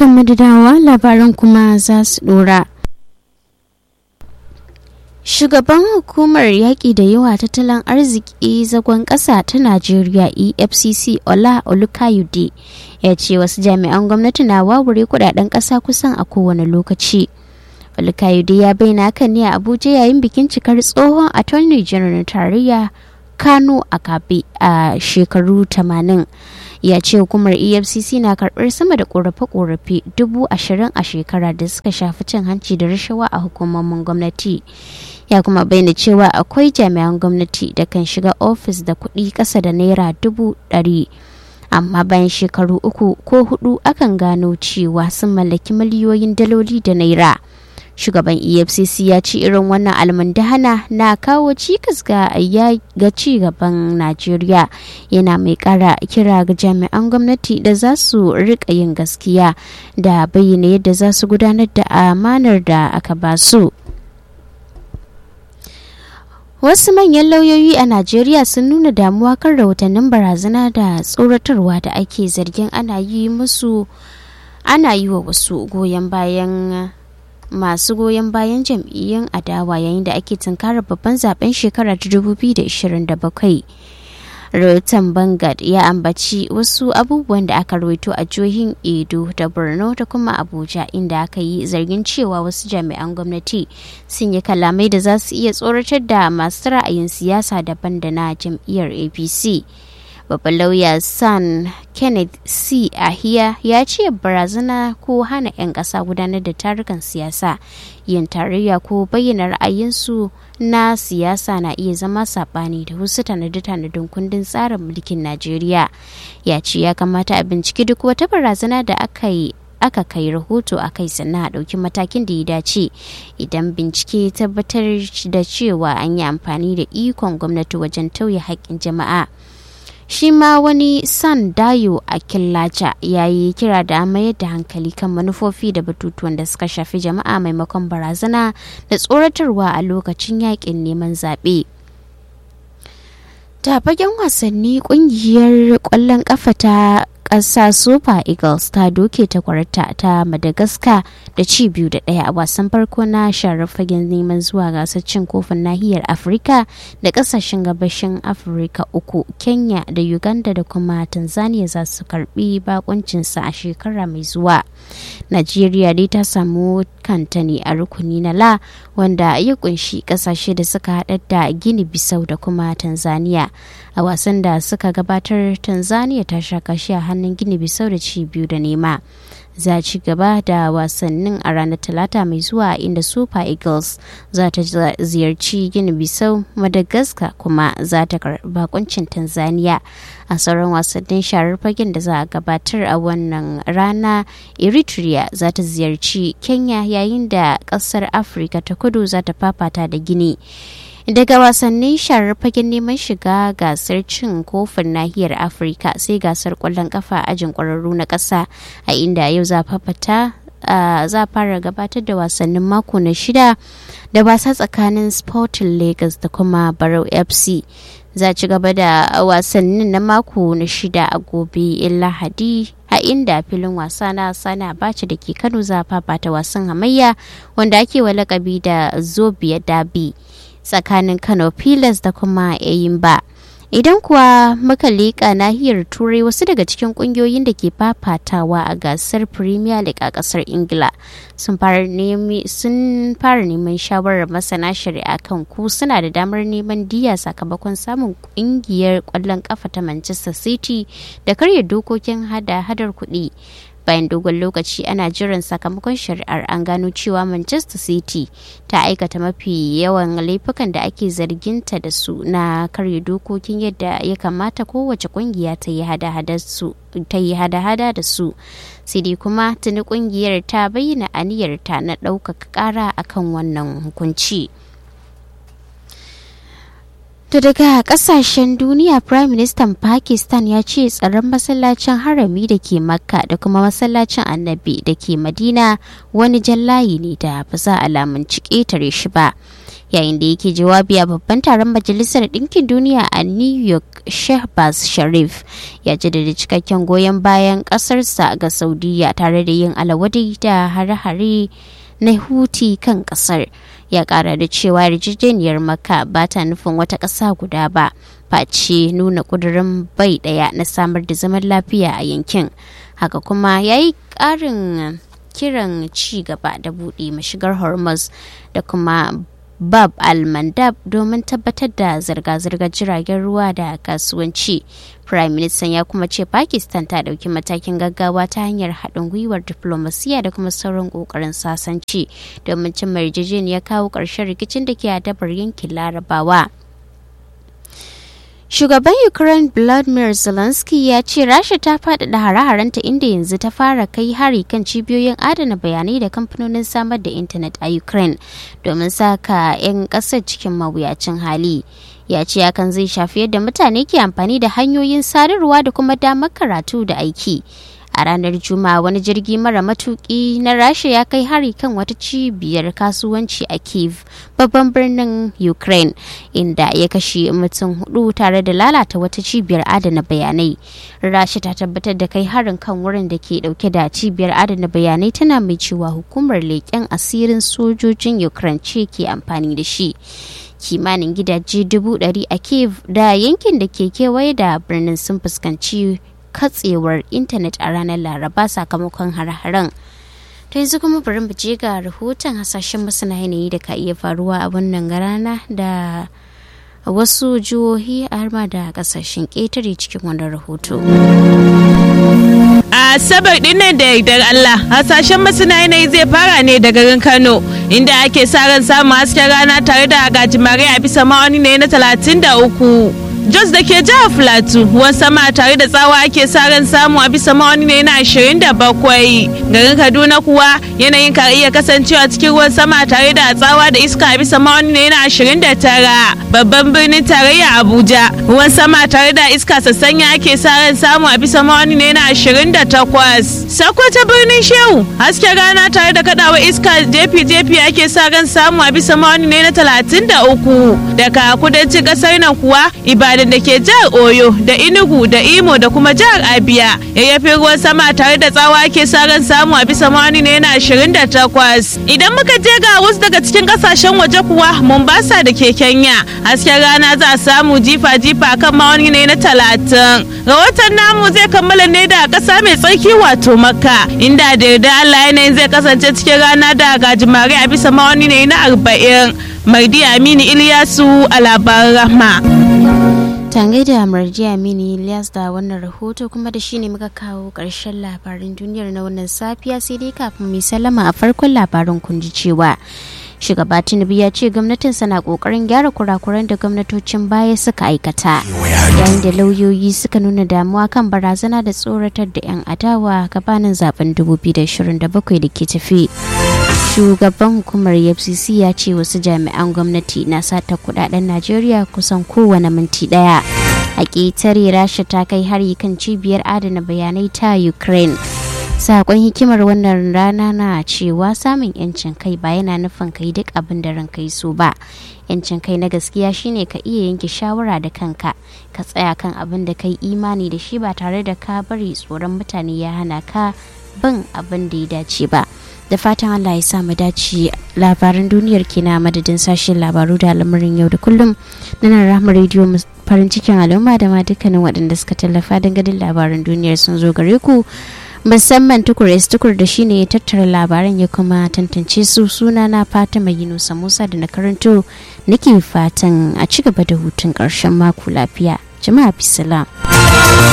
barkanmu da dawowa labaran kuma za su dora. Shugaban hukumar yaƙi da yawa tattalin arziki zagon ƙasa ta Najeriya EFCC Ola Olukayode ya ce wasu jami'an gwamnati na wawure kudaden ƙasa kusan a kowane lokaci. Olukayode ya bayyana hakan ne a Abuja yayin bikin cikar tsohon Attorney General tarayya Kano a Kabe a shekaru 80. ya ce hukumar efcc na karbar sama da korafe-korafe dubu ashirin a shekara da suka shafi cin hanci da rashawa a hukumomin gwamnati ya kuma bayyana cewa akwai jami'an gwamnati da kan shiga ofis da kuɗi ƙasa da naira dubu ɗari amma bayan shekaru uku ko hudu akan gano cewa sun mallaki miliyoyin daloli da naira shugaban efcc ya ce irin wannan almundahana na kawo cikas ga ga ci gaban najeriya yana mai kara kira ga jami'an gwamnati da za su rika yin gaskiya da bayyana yadda za su gudanar da amanar da aka ba su wasu manyan lauyoyi a najeriya sun nuna damuwa kan rahotannin barazana da tsoratarwa da ake zargin ana yi musu ana yi wa wasu goyon bayan masu goyon bayan jam'iyyun adawa yayin da ake tunkarar babban zaben shekara ta 2027 rahoton bangad ya ambaci wasu abubuwan da aka rawaito a jihohin edo da borno da kuma abuja inda aka yi zargin cewa wasu jami'an gwamnati sun yi kalamai da za su iya tsoratar da masu ra'ayin siyasa daban da na jam'iyyar apc babban lauya san kenneth c ahiya ya ce barazana ko hana 'yan ƙasa gudanar da tarukan siyasa yin tarayya ko bayyana ra'ayinsu na siyasa na iya zama saɓani da wasu tanade-tanadin kundin tsarin mulkin najeriya ya ce ya kamata a binciki duk wata barazana da aka yi aka kai rahoto a kai sannan a ɗauki matakin da ya dace idan bincike tabbatar da cewa an yi amfani da ikon gwamnati wajen tauye haƙƙin jama'a shi ma wani san dayo a killaca ya yi kira da mayar da hankali kan manufofi da batutuwan da suka shafi jama'a maimakon barazana da tsoratarwa a lokacin yakin neman zaɓe. ta fagen wasanni kungiyar ƙwallon ƙafa ta ƙasa super eagles ta doke ta kwarta ta madagascar da ci biyu da ɗaya a wasan farko na sharar fagen neman zuwa gasar cin kofin nahiyar afirka da ƙasashen gabashin afirka uku kenya da uganda da kuma tanzania za su karbi bakuncinsa a shekara mai zuwa najeriya dai ta samu kanta ne a rukuni na la wanda ya kunshi ƙasashe da suka haɗar da gini bisau da kuma tanzania a wasan da suka gabatar tanzania ta sha kashi a hannun gini bisau da ci biyu da nema za ci gaba da wasannin a ranar talata mai zuwa inda super eagles za ta ziyarci gini bisau madagascar kuma za ta karɓi kuncin tanzania a sauran wasannin sharar fagen da za a gabatar a wannan rana eritrea za ta ziyarci kenya yayin da ƙasar afirka ta kudu za ta fafata da gini daga wasannin sharar fagen neman shiga gasar cin kofin nahiyar afirka sai gasar kwallon kafa ajin kwararru na ƙasa a inda yau za fafata za fara gabatar da wasannin mako na shida da wasa tsakanin sporting lagos da kuma barau fc za ci gaba da wasannin na mako na shida a gobe lahadi a inda filin wasa na sana bace da ke kano za fafata wasan hamayya wanda ake wa lakabi da zobia dabi tsakanin kano pilas da kuma ba idan kuwa muka leƙa nahiyar turai wasu daga cikin ƙungiyoyin da ke fafatawa a gasar premier league a ƙasar ingila sun fara neman shawarar masana shari'a kan ku suna da damar neman diya sakamakon samun ƙungiyar ƙwallon ƙafa ta manchester city da karya dokokin hada-hadar kuɗi bayan dogon lokaci ana jiran sakamakon shari'ar an gano cewa manchester city ta aikata mafi yawan laifukan da ake zarginta da su na karya dokokin yadda ya kamata kowace kungiya ta yi hada-hada da su sai dai kuma tuni kungiyar ta bayyana aniyarta na ɗaukaka ƙara akan wannan hukunci. To daga kasashen duniya Prime Minister Pakistan ya ce tsaron masallacin harami da ke Makka da kuma masallacin annabi da ke Madina wani jallayi ne da ba za a lamunci ƙetare shi ba. yayin da yake jawabi a babban taron majalisar ɗinkin duniya a new york shehbaz sharif ya jaddada cikakken goyon bayan ƙasarsa ga saudiya tare da yin alawadai da hare-hare na huti kan ƙasar ya ƙara da cewa yarjejeniyar maka ba ta nufin wata ƙasa guda ba face nuna ƙudurin bai ɗaya na samar da zaman lafiya a yankin haka kuma ya yi ƙarin kiran ci gaba da buɗe mashigar hormuz da kuma bab al-mandab domin tabbatar da zirga-zirgar jiragen ruwa da kasuwanci prime minister ya kuma ce pakistan ta ɗauki matakin gaggawa ta hanyar haɗin gwiwar diplomasiya da kuma sauran ƙoƙarin sasanci domin cimma yarjejeniyar kawo ƙarshen rikicin da ke adabar yankin larabawa Shugaban Ukraine Vladimir Zelensky ya ce Rasha ta faɗaɗa hare-harenta inda yanzu ta fara kai hari kan cibiyoyin adana bayanai da kamfanonin samar da intanet a Ukraine domin saka 'yan ƙasar cikin mawuyacin hali. Ya ce hakan zai shafi yadda mutane ke amfani da hanyoyin sadarwa da kuma damar karatu da aiki. a ranar juma'a wani jirgi mara matuki na rasha ya kai hari kan wata cibiyar kasuwanci a kiev babban birnin ukraine inda ya kashe mutum hudu tare da lalata wata cibiyar adana bayanai rasha ta tabbatar da kai harin kan wurin da ke dauke da cibiyar adana bayanai tana mai cewa hukumar leƙen asirin sojojin ukraine ce ke amfani da shi kimanin gidaje dubu ɗari a kiev da yankin da ke kewaye da birnin sun fuskanci katsewar intanet a ranar laraba sakamakon hare-haren ta yanzu kuma bari mu je ga rahoton hasashen masana yanayi da ka iya faruwa a wannan rana da wasu jihohi a harma da kasashen ƙetare cikin wannan rahoto. a asabar dinnan da yardar Allah hasashen masana yanayi zai fara ne da garin Kano inda ake sa ran samun hasken rana tare da gajimare a bisa ma'auni ne na 33 Jos da ke jihar Filatu ruwan sama tare da tsawa ake sa ran samu a bisa ma'auni ne na 27 garin Kaduna kuwa yanayin ka iya kasancewa cikin ruwan sama tare da tsawa da iska a bisa ma'auni ne na 29 babban birnin tarayya Abuja ruwan sama tare da iska sassanya ake sa ran samu a bisa ma'auni ne na 28 Sokoto birnin Shehu hasken rana tare da kadawa iska jefi-jefi ake sa ran samu a bisa ma'auni ne na 33 daga kudancin kasar nan kuwa Ibadan da ke jihar Oyo da Enugu da Imo da kuma jihar Abia yayyafin ruwan sama tare da tsawa ake sa ran samu a bisa ma'auni ne na 28 idan muka je ga wasu daga cikin kasashen waje kuwa Mombasa da ke Kenya hasken rana za a samu jifa-jifa kan ma'auni ne na 30 rahoton namu zai kammala ne da kasa mai tsarki wato makka inda da yarda Allah yanayin zai kasance cikin rana da gajimare a bisa ma'auni ne na 40 Mardi Aminu Iliyasu a labaran rahma. Tangai da Marji Aminu Ilyas da wannan rahoto kuma da shine muka kawo ƙarshen labarin duniyar na wannan safiya sai dai kafin mai sallama a farkon labarin kun ji cewa shugaba tinubu ya ce gwamnatinsa na kokarin gyara kurakuran da gwamnatocin baya suka aikata yayin da lauyoyi suka nuna damuwa kan barazana da tsoratar da 'yan adawa gabanin zaben 2027 da ke tafi shugaban hukumar fcc ya ce wasu jami'an gwamnati na sata kudaden najeriya kusan kowane minti daya a ƙetare rasha ta kai hari kan cibiyar adana bayanai ta ukraine sakon hikimar wannan rana na cewa samun yancin kai ba yana nufin kai duk abin da ranka yi so ba yancin kai na gaskiya shine ka iya yanke shawara da kanka ka tsaya kan abin da kai imani da shi ba tare da ka bari tsoron mutane ya hana ka bin abin da ya dace ba da fatan allah ya sa mu dace labaran duniyar kina madadin sashen labaru da al'amarin yau da kullum na nan rahama rediyo farin cikin al'umma da ma dukkanin waɗanda suka tallafa dangane labaran duniyar sun zo gare ku musamman tukur tukur da shine ya tattara labaran ya kuma tantance su suna na fatima yunusa musa da na karanto nake fatan a ci gaba da hutun ƙarshen mako lafiya jama'a bisalam